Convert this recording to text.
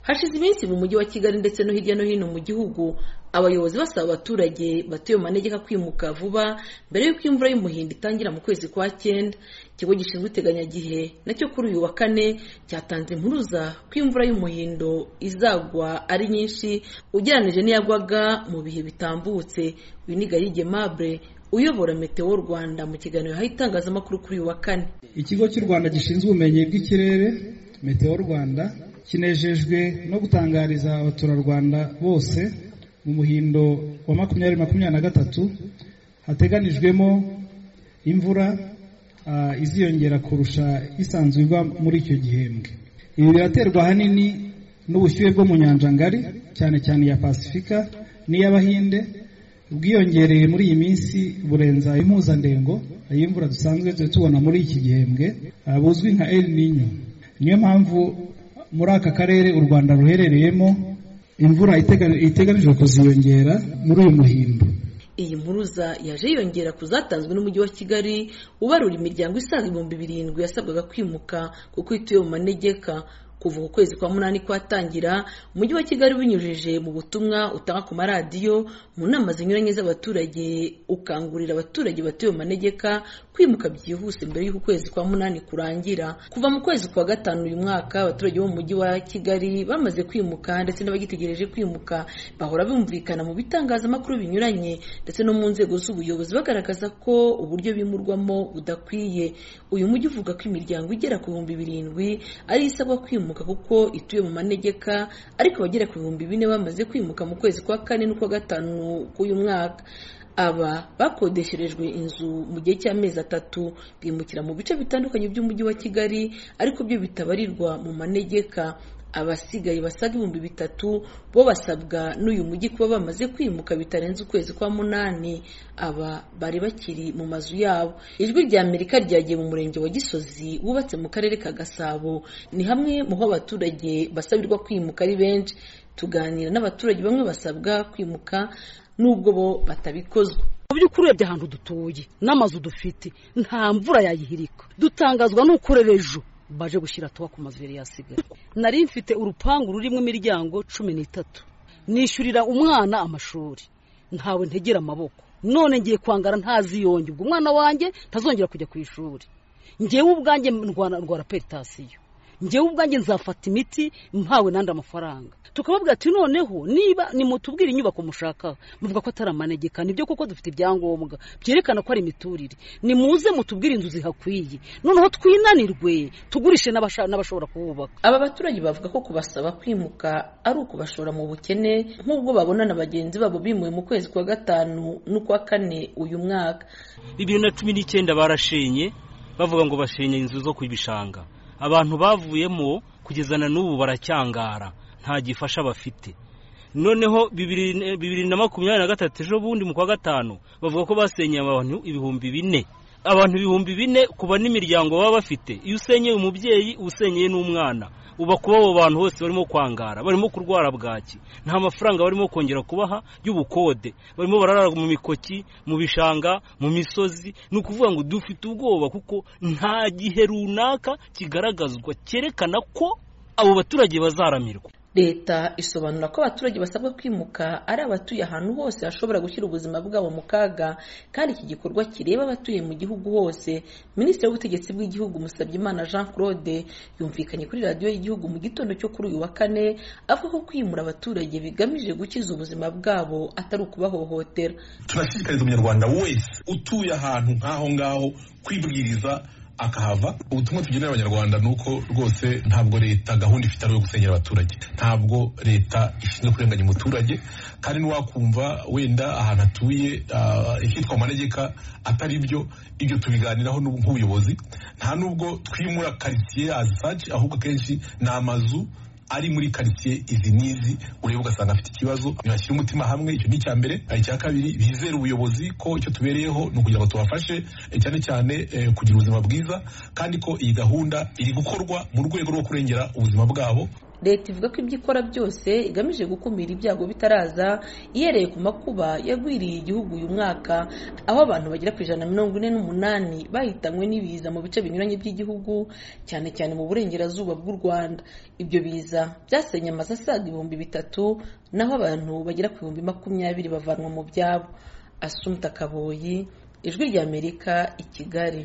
hashize iminsi mu mujyi wa kigali ndetse no hirya no hino mu gihugu abayobozi basaba abaturage batuye mu manegeka kwimuka vuba mbere y'uko imvura y'umuhindo itangira mu kwezi kwa cyenda ikigo gishinzwe iteganyagihe nacyo kuri uyu wa kane cyatanze impuruza ko imvura y'umuhindo izagwa ari nyinshi ugereranyije n'iyagwaga mu bihe bitambutse uyu ni gahige mabure uyobora meteo rwanda mu kiganiro yahaye itangazamakuru kuri uyu wa kane ikigo cy'u rwanda gishinzwe ubumenyi bw'ikirere meteo rwanda kinejejwe no gutangariza abaturarwanda bose mu muhindo wa makumyabiri makumyabiri na gatatu hateganijwemo imvura ah, iziyongera kurusha isanzwe igwa muri icyo gihembwe ibi biraterwa ahanini n'ubushyuhe bwo mu nyanja ngari cyane cyane iya pasifika n'iy'abahinde ubwiyongereye muri iyi minsi burenza impuzandengo y'imvura dusanzwe tujya tubona muri iki gihembwe ah, buzwi nka El Nino niyo mpamvu muri aka karere u Rwanda ruherereyemo imvura itega- iteganijwe kuziyongera muri uyu muhindo iyi mpuruza yaje yiyongera ku zatanzwe n'umujyi wa kigali ubarura imiryango isaga ibihumbi birindwi yasabwaga kwimuka kuko ituye mu manegeka kuva uku kwezi kwa munani kwatangira umujyi wa kigali binyujije mu butumwa utanga ku maradiyo mu nama zinyuranye z'abaturage ukangurira abaturage batuye mu manegeka kwimuka byihuse mbere y'uko ukwezi kwa munani kurangira kuva mu kwezi kwa gatanu uyu mwaka abaturage bo mu mujyi wa kigali bamaze kwimuka ndetse n'abagitegereje kwimuka bahora bumvikana mu bitangazamakuru binyuranye ndetse no mu nzego z'ubuyobozi bagaragaza ko uburyo bimurwamo budakwiye uyu mujyi uvuga ko imiryango igera ku bihumbi birindwi ari isabwa kwimuka kuko ituye mu manegeka ariko abagera ku bihumbi bine bamaze kwimuka mu kwezi kwa kane n'ukwa gatanu k'uyu mwaka aba bakodesherejwe inzu mu gihe cy'amezi atatu bimukira mu bice bitandukanye by'umujyi wa kigali ariko byo bitabarirwa mu manegeka abasigaye basaga ibihumbi bitatu bo basabwa n'uyu mujyi kuba bamaze kwimuka bitarenze ukwezi kwa munani aba bari bakiri mu mazu yabo ijwi rya amerika ryagiye mu murenge wa gisozi wubatse mu karere ka gasabo ni hamwe mu ho abaturage basabirwa kwimuka ari benshi tuganira n'abaturage bamwe basabwa kwimuka n'ubwo bo batabikozwa mu by'ukuri urebye ahantu dutuye n'amazu dufite nta mvura yayihirika dutangazwa n'uko rero ejo baje gushyira tuba ku mazu yari yasigaye nari mfite urupangu rurimo imiryango cumi n'itatu nishyurira umwana amashuri ntawe ntegera amaboko none ngiye kwangara ntaziyonge ubwo umwana wanjye ntazongera kujya ku ishuri ngewe ubwanjye ndwara ndwara peritasiyo ngewe ubwanjye nzafata imiti mpawe n'andi amafaranga tukababwira ati noneho niba nimutubwire inyubako mushakaho muvuga ko atari amanegeka nibyo kuko dufite ibyangombwa byerekana ko ari imiturire nimuze mutubwire inzu zihakwiye noneho twinanirwe tugurishe n'abasha- n'abashobora kuhubaka Aba baturage bavuga ko kubasaba kwimuka ari ukubashora mu bukene nk'ubwo babona na bagenzi babo bimuwe mu kwezi kwa gatanu n'ukwa kane uyu mwaka bibiri na cumi n'icyenda barashenye bavuga ngo bashenye inzu zo ku bishanga abantu bavuyemo kugeza na n'ubu baracyangara nta gifasha bafite noneho bibiri na- bibiri na makumyabiri na gatatu ejo bundi mu kwa gatanu bavuga ko basenyeye abantu ibihumbi bine abantu ibihumbi bine kuba n'imiryango baba bafite iyo usenyeye umubyeyi uba usenyeye n'umwana uba kuba abo bantu bose barimo kwangara barimo kurwara bwaki nta mafaranga barimo kongera kubaha y'ubukode barimo bararara mu mikoki mu bishanga mu misozi ni ukuvuga ngo dufite ubwoba kuko nta gihe runaka kigaragazwa cyerekana ko abo baturage bazaramirwa leta isobanura ko abaturage basabwa kwimuka ari abatuye ahantu hose hashobora gushyira ubuzima bwabo mu kaga kandi iki gikorwa kireba abatuye mu gihugu hose minisitiri w'ubutegetsi bw'igihugu musabyimana jean claude yumvikanye kuri radiyo y'igihugu mu gitondo cyo kuri uyu wa kane avuga ko kwimura abaturage bigamije gukiza ubuzima bwabo atari ukubahohotera turashishikariza umunyarwanda wese utuye ahantu nk'aho ngaho kwibwiriza akahava ubutumwa tugenera abanyarwanda ni uko rwose ntabwo leta gahunda ifite ari iyo gusenyera abaturage ntabwo leta ishinzwe kurenganya umuturage kandi ntiwakumva wenda ahantu atuye ah, ikitwa amanegeka atari byo ibyo tubiganiraho n'ubu nk'ubuyobozi nta nubwo twimura karitsiye azisaci ahubwo akenshi ni amazu ari muri karitsiye izi n'izi ureba ugasanga afite ikibazo ntibashyire umutima hamwe icyo ni icya mbere icya kabiri bizere ubuyobozi ko icyo tubereyeho ni ukugira ngo tubafashe eh, cyane cyane eh, kugira ubuzima bwiza kandi ko iyi gahunda iri gukorwa mu rwego rwo kurengera ubuzima bwabo leta ivuga ko ibyo ikora byose igamije gukumira ibyago bitaraza ihereye ku makuba yagwiriye igihugu uyu mwaka aho abantu bagera ku ijana na mirongo ine n'umunani bahitanywe n'ibiza mu bice binyuranye by'igihugu cyane cyane mu burengerazuba bw'u rwanda ibyo biza byasenye amazu asaga ibihumbi bitatu naho abantu bagera ku bihumbi makumyabiri bavanwa mu byabo asumta kaboyi ijwi ry'amerika i kigali